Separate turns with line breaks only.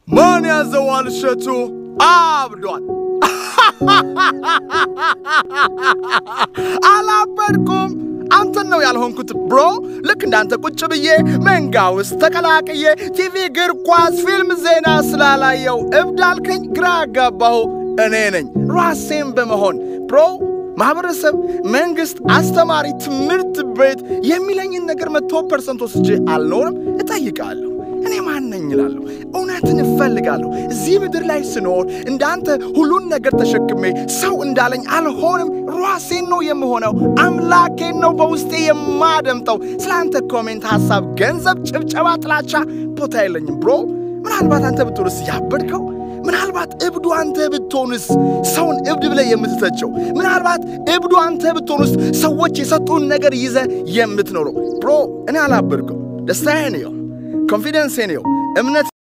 ማን ያዘዋል እሸቱ አብዷል። አላበድኩም። አንተን ነው ያልሆንኩት ብሮ። ልክ እንዳንተ ቁጭ ብዬ መንጋ ውስጥ ተቀላቅዬ ቲቪ፣ እግር ኳስ፣ ፊልም፣ ዜና ስላላየው እብድ አልከኝ። ግራ አጋባሁ። እኔ ነኝ ራሴን በመሆን ብሮ ማህበረሰብ፣ መንግስት፣ አስተማሪ፣ ትምህርት ቤት የሚለኝን ነገር መቶ ፐርሰንት ወስጄ አልኖርም። እጠይቃለሁ። እኔ ማን ነኝ እላለሁ። እውነትን እፈልጋለሁ። እዚህ ምድር ላይ ስኖር እንዳንተ ሁሉን ነገር ተሸክሜ ሰው እንዳለኝ አልሆንም። ራሴን ነው የምሆነው። አምላኬን ነው በውስጤ የማደምጠው። ስለ አንተ ኮሜንት፣ ሐሳብ፣ ገንዘብ፣ ጭብጨባ፣ ጥላቻ ቦታ የለኝም ብሮ። ምናልባት አንተ ብትሆንስ ያበድከው ምናልባት እብዱ አንተ ብትሆንስ ሰውን እብድ ብለህ የምትተቸው? ምናልባት እብዱ አንተ ብትሆንስ ሰዎች የሰጡን ነገር ይዘ የምትኖረው? ብሮ እኔ አላበድኩም። ደስታዬ ነው፣ ኮንፊደንሴ ነው፣ እምነት